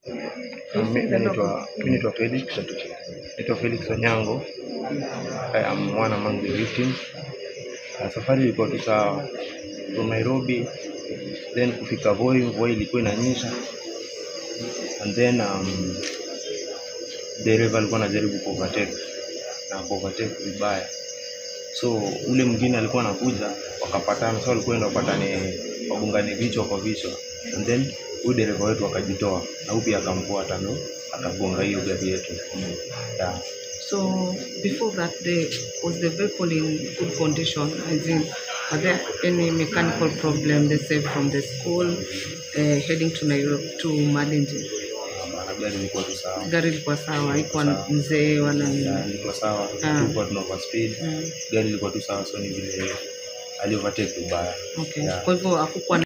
Mi mi naitwa mi naitwa Felix. Naitwa Felix Onyango. I am one among the victims. Uh, safari ilikuwa tu sawa from Nairobi then kufika Voi, mvua ilikuwa inanyesha and then um, dereva alikuwa anajaribu kuovertake na kuovertake vibaya, so ule mwingine alikuwa anakuja, wakapatana, so walikuwa enda wapatane, wagongane vichwa kwa vichwa, and then huyu dereva wetu akajitoa na huyu pia akamfuata, ndo akagonga hiyo gari yetu yeah. So before that, the, was the vehicle in good condition? As in, are there any mechanical problem, let's say from the school uh, heading to Nairobi to Malindi? Maana gari ilikuwa tu sawa, Gari ilikuwa sawa, haikuwa Sawa. mzee wala Yeah, nini. ilikuwa sawa, Ah. tulikuwa tuna overspeed, Mm, gari ilikuwa tu sawa, so ni vile ali overtake vibaya okay. Yeah. Kwa hivyo hakukuwa